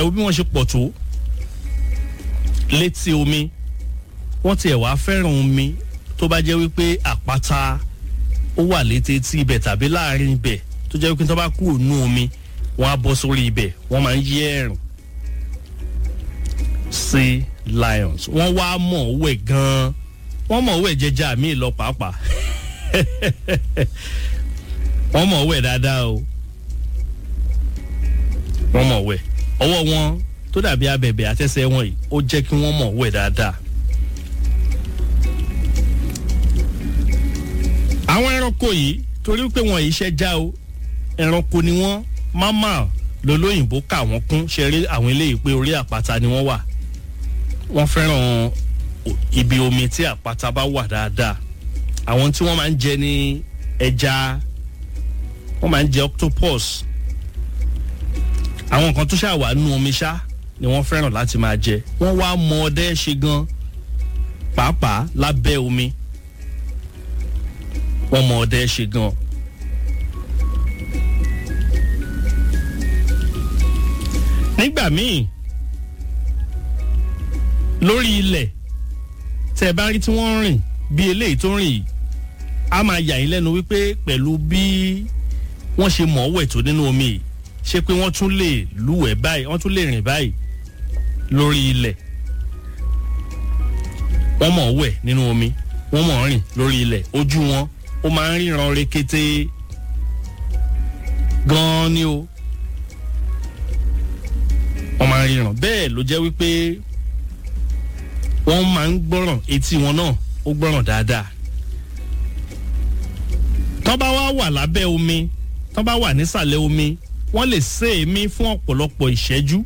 wo bí wọ́n ṣe pọ̀ tó létí omi wọ́n tiẹ̀ wá fẹ́ràn omi tó bá jẹ́ wípé àpáta ó wà létí etí ibẹ̀ tàbí láàrin ibẹ̀ tó jẹ́ wípé tó bá kúrò nú omi wọ́n á bọ́ sórí ibẹ̀ wọ́n máa ń yí ẹ̀rùn sea lions wọ́n wá mọ̀ wẹ̀ gan-an wọ́n mọ̀ wẹ̀ jẹjà míì lọ pàápàá wọ́n mọ̀ wẹ̀ dáadáa o wọ́n mọ̀ wẹ̀ ọwọ́ wọn tó dàbí abẹ̀bẹ̀ àtẹ́sẹ̀ wọn yìí ó jẹ́ kí wọ́n mọ̀ wẹ̀ dáadáa. àwọn ẹranko yìí torí pé wọn yìí ṣẹ́já o ẹranko ni wọ́n máma lolóyìnbó kà wọ́n kún ṣe rí àwọn eléyìí pé orí àpáta ni wọ́n wà wọ́n fẹ́ràn ibi omi tí àpáta bá wà dáadáa àwọn tí wọ́n máa ń jẹ ní ẹja wọ́n máa ń jẹ octopus àwọn nǹkan tó ṣàwà nú omi ṣá ni wọ́n fẹ́ràn láti máa jẹ wọ́n wá mọ ọdẹ ṣe gan pàápàá lábẹ́ omi wọ́n mọ ọdẹ ṣe gan. nígbà míì lórí ilẹ̀ tẹ́ ẹ bá rí tí wọ́n ń rìn bí eléyìí tó ń rìn yìí a máa yà yín lẹ́nu wípé pẹ̀lú bí wọ́n ṣe mọ̀ ọ́ wẹ̀ tó nínú omi yìí ṣé pé wọ́n tún lè lúwẹ̀ẹ́ báyìí wọ́n tún lè rìn báyìí lórí ilẹ̀ wọ́n mọ̀ ọ́ wẹ̀ nínú omi wọ́n mọ̀ ọ́ rìn lórí ilẹ̀ ojú wọn ó máa ń ríran rekete gan-an ni o wọ́n máa ń ríran bẹ́ẹ̀ ló jẹ́ wípé wọ́n máa ń gbọ́ràn etí wọn náà ó gbọ́ràn dáadáa tọ́ bá wá wà lábẹ́ omi tọ́ bá wà nísàlẹ̀ omi wọ́n lè sé èémí fún ọ̀pọ̀lọpọ̀ ìṣẹ́jú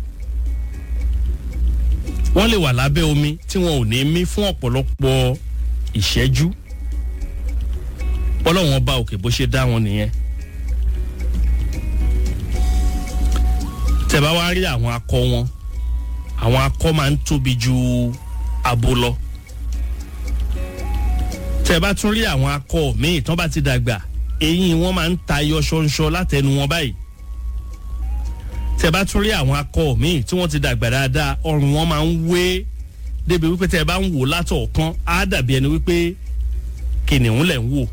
wọ́n lè wà lábẹ́ omi tí wọn ò ní mí fún ọ̀pọ̀lọpọ̀ ìṣẹ́jú ọlọ́wọ́n bá òkè bó ṣe dá wọn nìyẹn tẹ́ bá wá rí àwọn akọ wọn àwọn akọ máa ń tóbi ju abo lọ tẹ́ bá tún rí àwọn akọ míì tán bá ti dàgbà eyín wọn máa ń tayọ ṣọnṣọ látẹnu wọn báyìí tẹ́ bá tún rí àwọn akọ míì tí wọ́n ti dàgbà dáadáa ọrùn wọn máa ń wé débi wípé tẹ́ bá ń wò látọ̀ọ̀kan á dàbí ẹni wípé kìnìún lẹ̀ ń wò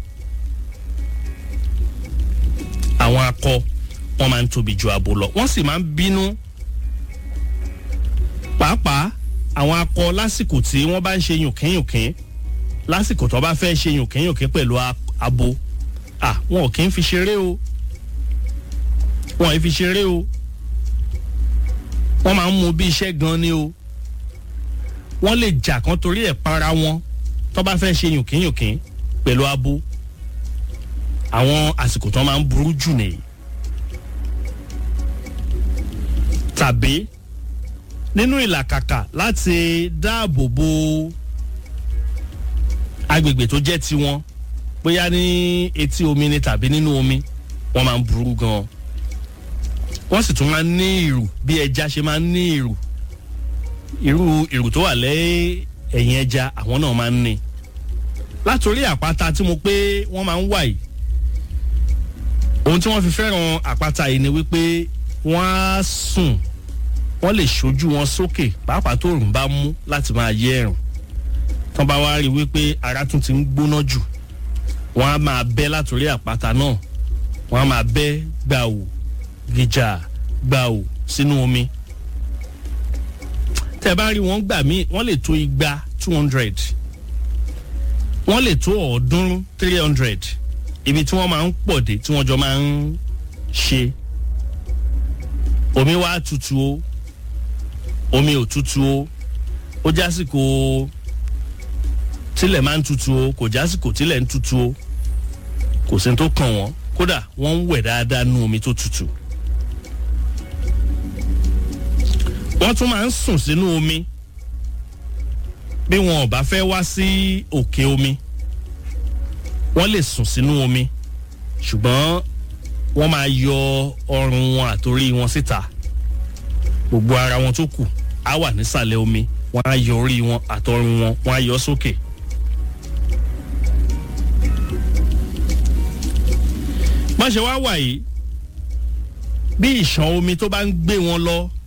àwọn akọ wọn máa ń tóbi ju abo lọ wọ́n sì máa ń bínú pàápàá àwọn akọ lásìkò tí wọ́n bá ń ṣe yùnkínyùnkín lásìkò tó bá fẹ́ ṣe yùnkínyùnkín pẹ̀lú abo ah wọn ò kí ń fi ṣeré o wọn ò fi ṣeré o wọ́n máa ń mú bí iṣẹ́ gan ni o wọ́n lè jà kan torí ẹ̀ para wọn tó bá fẹ́ ṣe yùnkínyùnkín pẹ̀lú abo àwọn àsìkò tó máa ń burú jù nìyí tàbí nínú ìlàkàkà láti dáàbò bo agbègbè tó jẹ́ tiwọn bóyá ní etí omi ni tàbí nínú omi wọ́n máa ń burú gan wọ́n sì tún máa ń ní ìrù bí ẹja ṣe máa ń ní ìrù irú ìrù tó wà lẹ́yìn ẹ̀yìn ẹja àwọn náà máa ń ní látòrí àpáta tí mo pé wọ́n máa ń wà yìí ohun tí wọ́n fi fẹ́ràn àpáta yìí ni wípé wọ́n á sùn wọ́n lè ṣojú wọn sókè pàápàá tó òrùn bá mú láti máa yẹ ẹ̀rùn tán bá wá rí wípé ara tún ti ń gbóná jù wọ́n á máa bẹ́ látòrí àpáta náà wọ́n á máa bẹ́ gbàù gìjà gbàù sínú omi tẹ́ bá rí wọn gbà míì wọ́n lè tó igba two hundred wọ́n lè tó ọ̀ọ́dúnrún three hundred ibi tí wọ́n máa ń pọ̀ dé tí wọ́n jọ máa ń ṣe omi wá tutù o omi ò tutù o ó jásìkò tílẹ̀ máa ń tutù o kò jásìkò tílẹ̀ ń tutù o kò sí tó kàn wọ́n kódà wọ́n ń wẹ̀ dáadáa nú omi tó tutù. wọ́n tún máa ń sùn sínú omi bí wọn ò bá fẹ́ wá sí òkè omi wọ́n lè sùn sínú omi ṣùgbọ́n wọ́n máa yọ ọrùn wọn àtòrí wọn síta gbogbo ara wọn tó kù á wà nísàlẹ̀ omi wọ́n á yọ orí wọn àtọrùn wọn wọ́n á yọ sókè. má ṣe wá wà yìí bí ìṣàn omi tó bá ń gbé wọn lọ